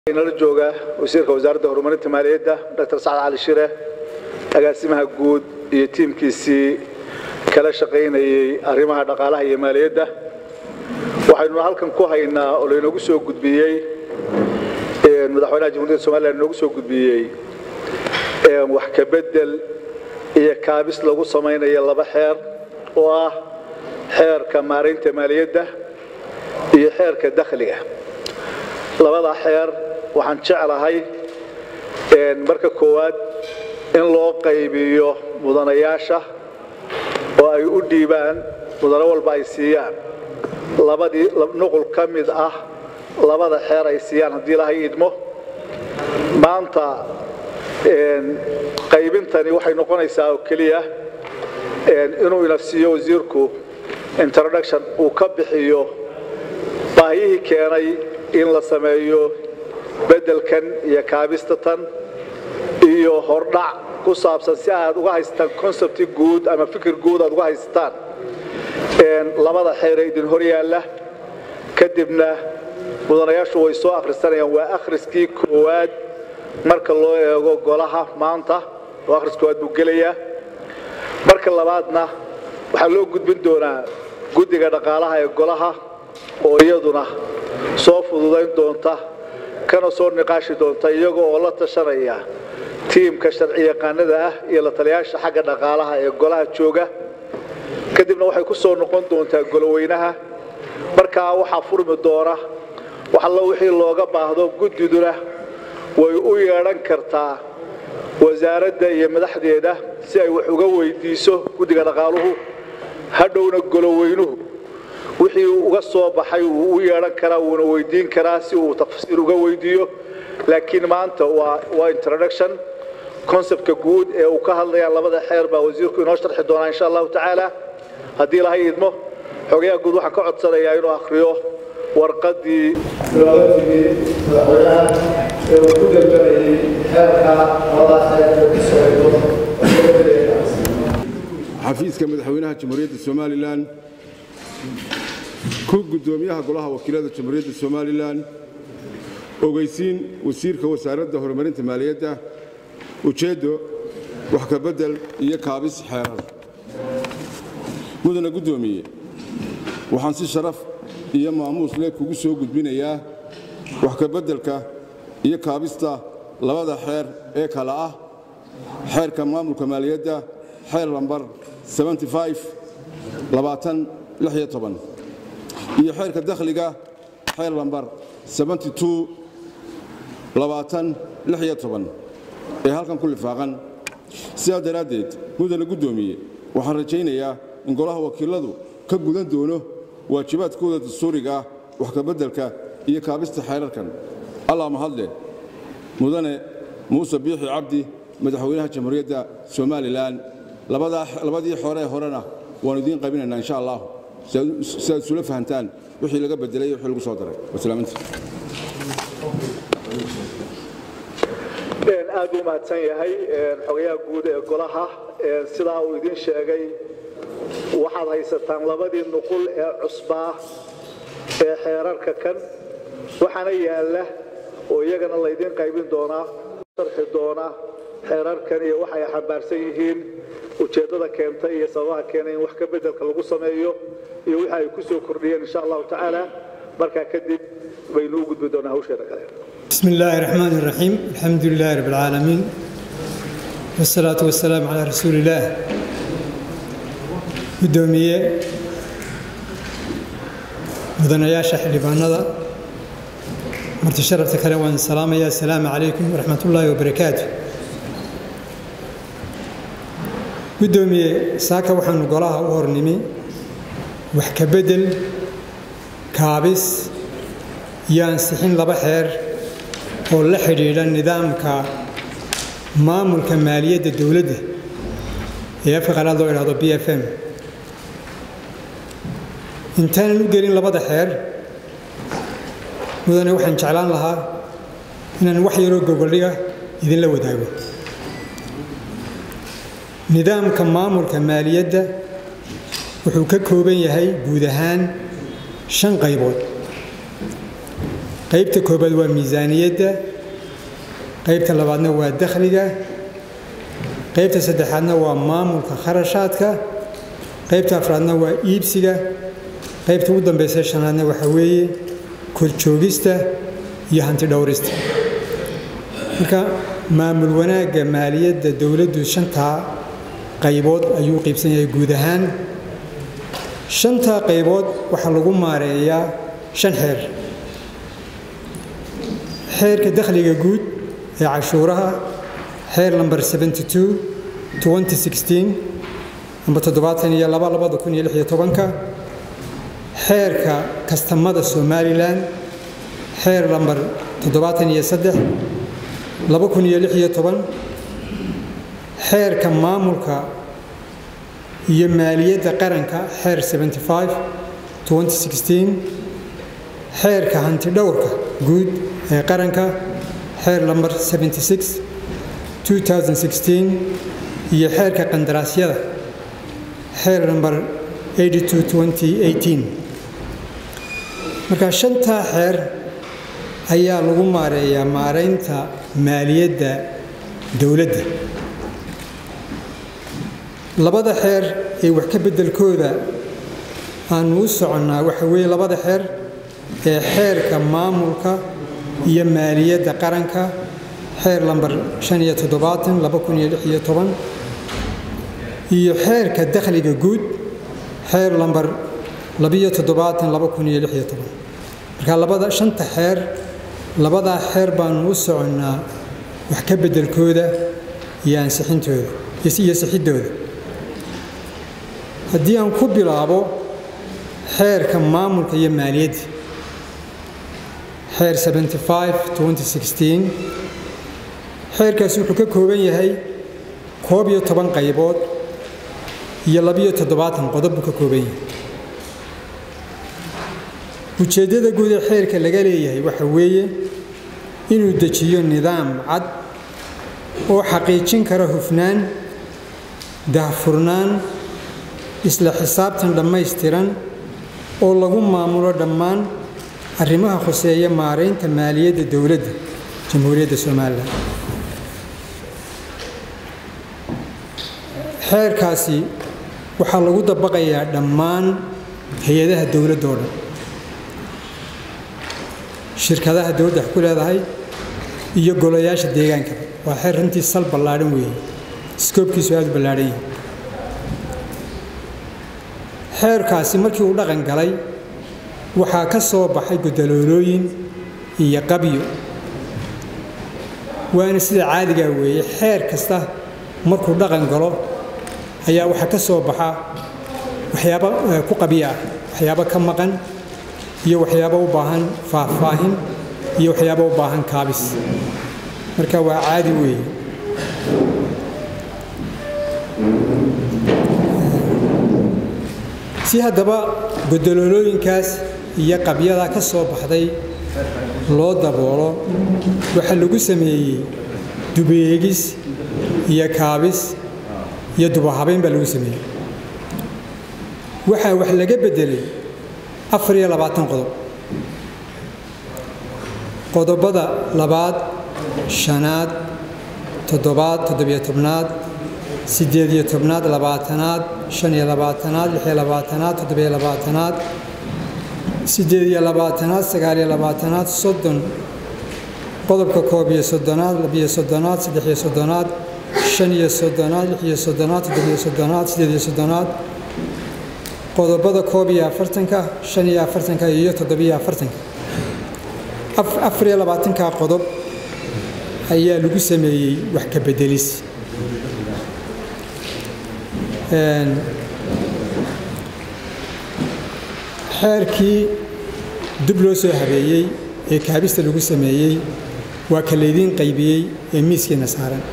inala jooga wasiirka wasaaradda horumarinta maaliyadda dr sacad cali shire agaasimaha guud iyo tiimkiisii kala shaqaynayey arrimaha dhaqaalaha iyo maaliyadda waxaynuna halkan ku haynaa oo laynoogu soo gudbiyey madaxweynaha jamhuuriyadda somalilan inoogu soo gudbiyey wax ka bedel iyo kaabis lagu samaynayo laba xeer oo ah xeerka maaraynta maaliyadda iyo xeerka dakhliga labada xeer waxaan jeclahay marka koowaad in loo qaybiyo mudanayaasha oo ay u dhiibaan mudano walba ay siiyaan labadii nuqul ka mid ah labada xeer ay siiyaan haddii ilahay idmo maanta qaybintani waxay noqonaysaa oo keliya inuu ina siiyo wasiirku introduction uu ka bixiyo baahiyihii keenay in la sameeyo beddelkan iyo kaabistatan iyo hordhac ku saabsan si aad uga haysataan concepti guud ama fikir guud aad uga haysataan labada xeere idin hor yaalla kadibna mudanayaashu way soo akhrisanayaan waa akhriskii koowaad marka loo eego golaha maanta oo akhris koowaad buu gelayaa marka labaadna waxaa loo gudbin doonaa guddiga dhaqaalaha ee golaha oo iyaduna soo fududayn doonta kana soo niqaashi doonta iyaga oo la tashanaya tiimka sharci yaqaanada ah iyo la taliyaasha xagga dhaqaalaha ee golaha jooga kadibna waxay ku soo noqon doontaa goloweynaha markaa waxaa furmi doona waxallo wixii looga baahdo guddiduna way u yeedhan kartaa wasaaradda iyo madaxdeeda si ay wax uga weydiiso guddiga dhaqaaluhu hadhowna goloweynuhu wixii uga soo baxay wuu u yeedhan karaa wuuna weydiin karaa si uu tafsiir uga weydiiyo laakiin maanta waa introduction conceptka guud ee uu ka hadlayaan labada xeer baa wasiirku inoo sharxi doonaa insha allahu tacaala haddii ilahay idmo xogayaha guud waxaan ka codsanayaa inuu akhriyo warqadii looga timi madaxweynaha ee uu ku dalbanayay xeerka labada xeer ee ku socdo xafiiska madaxweynaha jamhuuriyadda somalilan ku guddoomiyaha golaha wakiilada jamhuuriyadda somalilan ogeysiin wasiirka wasaaradda horumarinta maaliyadda ujeeddo wax ka beddel iyo kaabis xeerar mudana guddoomiye waxaan si sharaf iyo maamuus leh kugu soo gudbinayaa wax ka beddelka iyo kaabista labada xeer ee kale ah xeerka maamulka maaliyadda xeer lambar iyo xeerka dakhliga xeer lambar ee halkan ku lifaaqan sidaa daraaddeed mudana guddoomiye waxaan rajaynayaa in golaha wakiiladu ka gudan doono waajibaadkooda dastuuriga ah wax ka beddelka iyo kaabista xeerarkan allah mahadle mudane muuse biixi cabdi madaxweynaha jamhuuriyadda somalilan labadii xore horena waanu idiin qaybinaynaa insha allah si aad isula fahantaan wixii laga bedelay iyo wixii lagu soo daray wasalaaminta aad buu mahadsan yahay xogayaha guud ee golaha sidaa uu idiin sheegay waxaad haysataan labadii nuqul ee cusbaa ee xeerarka kan waxaana yaalla oo iyagana laydiin qaybin doonaa sharxi doona xeerarkan iyo waxay xambaarsan yihiin ujeeddada keentay iyo sababaha keenay in wax ka beddelka lagu sameeyo iyo wixii ay ku soo kordhiyeen insha allahu tacaala markaa kadib baynu u gudbi doonaa hawsheeda kale بسم الله الرحمن الرحيم الحمد لله رب العالمين والصلاة والسلام على رسول الله قدومية مدنياشا حلبانada marti sharafta kale waan salaamaya asalaamu calaykum waraxmat ullaahi wabarakaatu guddoomiye saaka waxaanu golaha u hornimi wax ka bedel kaabis iyo ansixin laba xeer oo la xidhiidha nidaamka maamulka maaliyadda dowladda ee afka qalaad loo idhahdo b f m intaanan u gelin labada xeer mudane waxaan jeclaan lahaa inaan wax yaroo gogoldhiga idinla wadaago nidaamka maamulka maaliyadda wuxuu ka kooban yahay guud ahaan shan qaybood qaybta koobaad waa miisaaniyadda qaybta labaadna waa dakhliga qaybta saddexaadna waa maamulka kharashaadka qaybta afraadna waa iibsiga qaybta ugu dambaysa shanaadna waxaa weeye korjoogista iyo hanti dhowrista marka maamul wanaagga maaliyadda dowladdu shantaa qaybood ayuu qaybsan yahay guud ahaan shantaa qaybood waxaa lagu maareeyaa shan xeer xeerka dakhliga guud ee cashuuraha xeer lamber 72 2016 amba toddobaatan iyo laba labada kun iyo lix iyo tobanka xeerka kastamada somalilan xeer lamber toddobaatan iyo saddex laba kun iyo lix iyo toban xeerka maamulka iyo maaliyadda qaranka xeer 75 2016 xeerka hanti dhowrka guud ee qaranka xeer lamber 76 2016 iyo xeerka qandaraasyada xeer lamber 82 2018 marka shantaa xeer ayaa lagu maareeyaa maaraynta maaliyadda dowladda labada xeer ee wax ka beddelkooda aanu u soconnaa waxa weeye labada xeer ee xeerka maamulka iyo maaliyadda qaranka xeer lamber shan iyo toddobaatan laba kun iyo lix iyo toban iyo xeerka dakhliga guud xeer lamber labiyo toddobaatan laba kun iyo lix iyo toban marka labada shanta xeer labadaa xeer baanu u soconnaa wax ka beddelkooda iyo ansixintooda iyo sixiddooda haddii aan ku bilaabo xeerka maamulka iyo maaliyadda xeer 75 2016 xeerkaasi wuxuu ka kooban yahay koob iyo toban qaybood iyo labiyo toddobaatan qodob buu ka kooban yahay ujeeddada guud ee xeerka laga leeyahay waxa weeye inuu dejiyo nidaam cad oo xaqiijin kara hufnaan daahfurnaan isla xisaabtan dhammaystiran oo lagu maamulo dhammaan arrimaha khuseeya maaraynta maaliyadda dowladda jamhuuriyadda somalilan xeerkaasi waxaa lagu dabaqayaa dhammaan hay-adaha dowladda oo dhan shirkadaha dowladda wax ku leedahay iyo golayaasha deegaankaba waa xeer runtii sal ballaadhan weeye iskoobkiisu aada u ballaadhan yahay xeerkaasi markii uu dhaqan galay waxaa ka soo baxay gudaloolooyin iyo qabyo waana sida caadigaa weeye xeer kasta markuu dhaqan galo ayaa waxaa ka soo baxa waxyaabo ku qabyo ah waxyaabo ka maqan iyo waxyaabo u baahan faahfaahin iyo waxyaabo u baahan kaabis marka waa caadi weeye si haddaba godoloolooyinkaas iyo qabyada ka soo baxday loo daboolo waxaa lagu sameeyey dubeegis iyo kaabis iyo dubahabayn baa lagu sameeyey waxaa wax laga beddelay afar iyo labaatan qodob qodobada labaad shanaad toddobaad toddobiyo tobnaad siddeed iyo tobnaad labaatanaad shan iyo labaatanaad lix iyo labaatanaad toddobiyo labaatanaad siddeed iyo labaatanaad sagaal iyo labaatanaad soddon qodobka koob iyo soddonaad labiyo soddonaad saddex iyo soddonaad shan iyo soddonaad lix iyo soddonaad toddobiyo soddonaad siddeed iyo soddonaad qodobada koob iyo afartanka shan iyo afartanka iyo toddobiyo afartanka afar iyo labaatanka qodob ayaa lagu sameeyey wax ka beddelis xeerkii dib loo soo habeeyey ee kaabista lagu sameeyey waa ka laydiin qaybiyey ee miiskeenna saaran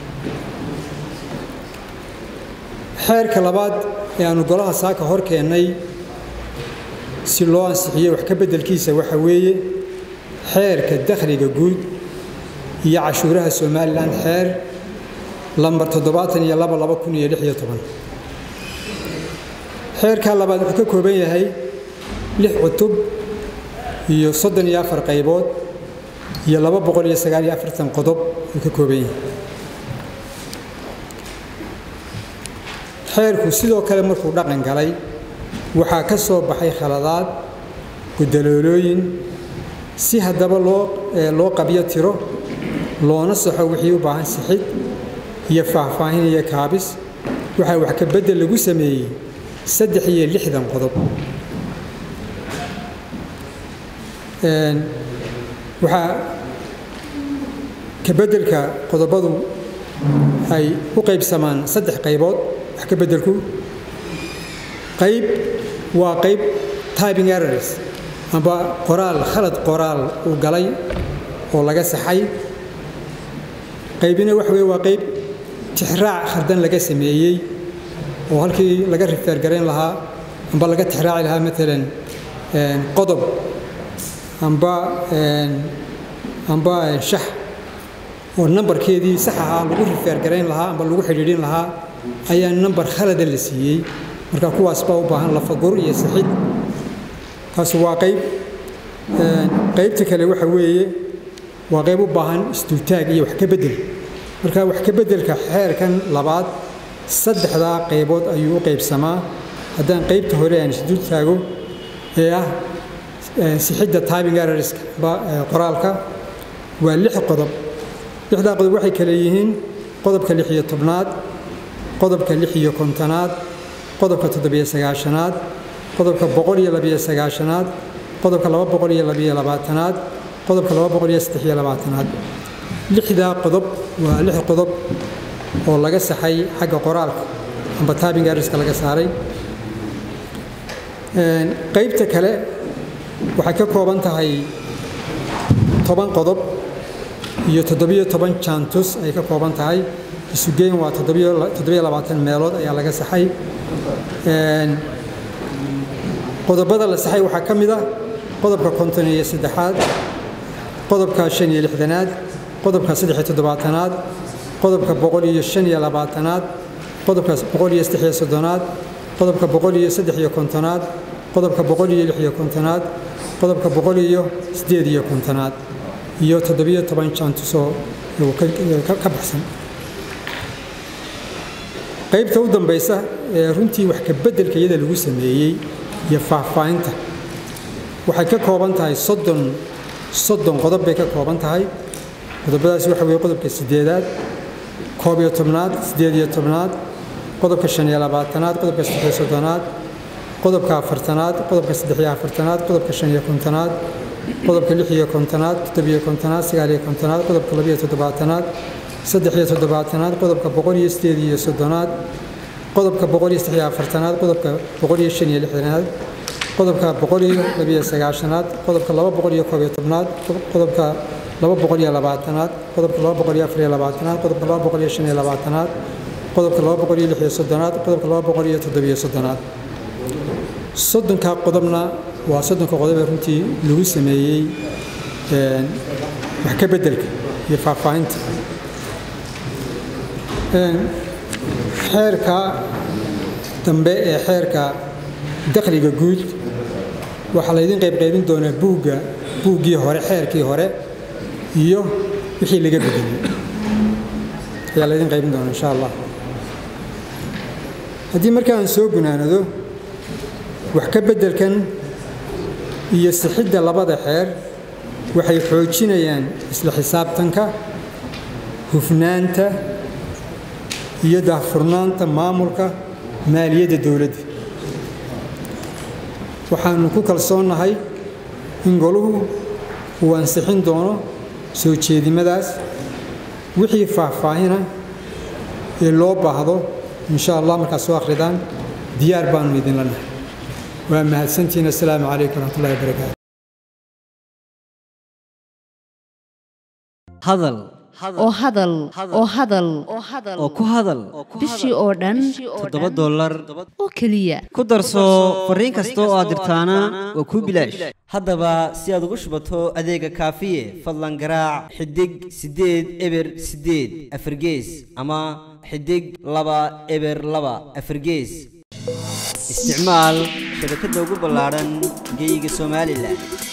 xeerka labaad ee aanu golaha saaka hor keennay si loo ansixiyo wax ka beddelkiisa waxa weeye xeerka dakhliga guud iyo cashuuraha somalilan xeer lambar toddobaatan iyo laba laba kun iyo lix iyo toban xeerkaa labaad wuxuu ka kooban yahay lix cutub iyo soddon iyo afar qaybood iyo laba boqol iyo sagaal iyo afartan qodob uu ka kooban yahay xeerku sidoo kale markuu dhaqan galay waxaa ka soo baxay khaladaad gudaloolooyin si haddaba loo loo qabyo tiro loona saxo wixii u baahan sixid iyo faahfaahin iyo kaabis waxaa wax ka beddel lagu sameeyey saddex iyo lixdan qodob waxaa ka beddelka qodobadu ay u qaybsamaan saddex qaybood wax ka beddelku qayb waa qayb typing errors amba qoraal khalad qoraal uu galay oo laga saxay qaybina waxa weye waa qayb tixraac khaldan laga sameeyey oo halkii laga rifeergarayn lahaa amba laga tixraaci lahaa maalan qodob amba amba shax oo nambarkeedii sax ahaa lagu rifeergarayn lahaa amba lagu xidhiidhin lahaa ayaa nambar khalada la siiyey marka kuwaas baa u baahan lafagur iyo sixid kaas waa qayb qaybta kale waxa weeye waa qayb u baahan isdultaag iyo wax ka beddel marka wax ka beddelka xeerkan labaad saddexdaa qaybood ayuu u qaybsamaa haddaan qaybta hore aan isdul taago ee ah sixidda typing errorska qoraalka waa lix qodob lixdaa qodob waxay kale yihiin qodobka lix iyo tobnaad qodobka lix iyo kontonaad qodobka toddobiyo sagaashanaad qodobka boqol iyo labiyo sagaashanaad qodobka laba boqol iyo labiyo labaatanaad qodobka laba boqol iyo saddex iyo labaatanaad lixdaa qodob waa lix qodob oo laga saxay xagga qoraalka amba typing errorska laga saaray qaybta kale waxay ka kooban tahay toban qodob iyo toddobiyo toban jantus ay ka kooban tahay isugeyn waa toddobiyo labaatan meelood ayaa laga saxay qodobada la saxay waxaa ka mid ah qodobka konton iyo saddexaad qodobka shan iyo lixdanaad qodobka saddex iyo toddobaatanaad qodobka boqol iyo shan iyo labaatanaad qodobka boqol iyo saddex iyo soddonaad qodobka boqol iyo saddex iyo kontonaad qodobka boqol iyo lix iyo kontonaad qodobka boqol iyo siddeed iyo kontonaad iyo toddobiyo toban jantusoo ka baxsan qaybta u dambaysa ee runtii wax ka beddelka iyada lagu sameeyey iyo faahfaahinta waxay ka kooban tahay soddon soddon qodob bay ka kooban tahay qodobadaas waxa weeye qodobka siddeedaad koob iyo tobnaad siddeed iyo tobnaad qodobka shan iyo labaatanaad qodobka saddex iyo soddonaad qodobka afartanaad qodobka saddex iyo afartanaad qodobka shan iyo kontonaad qodobka lix iyo kontonaad toddobiyo kontonaad sagaal iyo kontonaad qodobka labiyo toddobaatanaad saddex iyo toddobaatanaad qodobka boqol iyo sideed iyo soddonaad qodobka boqol iyo saddex iyo afartanaad qodobka boqol iyo shan iyo lixdanaad qodobka boqol iyo labiyo sagaashanaad qodobka laba boqol iyo koob iyo tobnaad qodobka laba boqol iyo labaatanaad qodobka laba boqol iyo afar iyo labaatanaad qodobka laba boqol iyo shan iyo labaatanaad qodobka laba boqol iyo lix iyo soddonaad qodobka laba boqol iyo toddobiyo soddonaad soddonka qodobna waa soddonka qodob ee runtii lagu sameeyey wax ka beddelka iyo faahfaahinta xeerka dambe ee xeerka dakhliga guud waxaa laydin qaybqaybin doonaa buugga buuggii hore xeerkii hore iyo wixii laga bedelay ayaa laydin qaybin doonaa insha allah haddii marka aan soo gunaanado wax ka beddelkan iyo sixidda labada xeer waxay xoojinayaan isla xisaabtanka hufnaanta iyo daahfurnaanta maamulka maaliyadda dowladda waxaanu ku kalsoonnahay in goluhu uu ansixin doono soo jeedimadaas wixii faahfaahina ee loo baahdo insha allah markaad soo akhridaan diyaar baanu idinla nahay waa mahadsantihiin assalaamu calaykum waraxmatullahi wabarakaatu hadal oo hadal oo hadal oo ku hadal bishii oo dhan toddoba dollar oo keliya ku darso fariin kasta oo aad dirtaana waa kuu bilaash haddaba si aad ugu shubato adeega kaafiye fadlan garaac xidig siddeed eber siddeed afargees ama xidig laba eber laba afargees isticmaal shabakadda ugu ballaadhan geyga somalilan